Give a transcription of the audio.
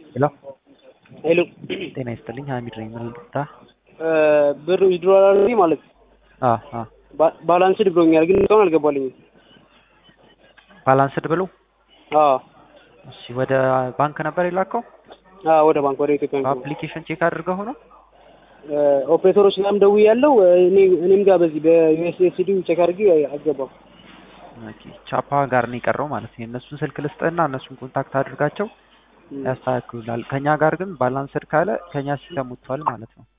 ሄሎ ሄሎ ጤና ይስጥልኝ ሀሚድ ነኝ ምን ልርዳ ብር ዊድሮ አላደረግኝ ማለት አ አ ባ- ባላንስድ ብሎኛል፣ ግን እስካሁን አልገባልኝም። ባላንስድ ብሎ አዎ እሺ ወደ ባንክ ነበር የላከው አዎ፣ ወደ ባንክ ወደ ኢትዮጵያ ባንክ ነው። በአፕሊኬሽን ቼክ አድርገው ሆኖ ኦፕሬተሮች ጋርም ደውዬ ያለው እኔ እኔም ጋር በዚህ በዩኤስኤስዲ ቼክ አድርጌ አልገባም። ኦኬ ቻፓ ጋር ነው የቀረው ማለት ነው የእነሱን ስልክ ልስጥህና እነሱን ኮንታክት አድርጋቸው ያስተካክሉላል ከኛ ጋር ግን ባላንስድ ካለ ከኛ ሲስተም ወጥቷል ማለት ነው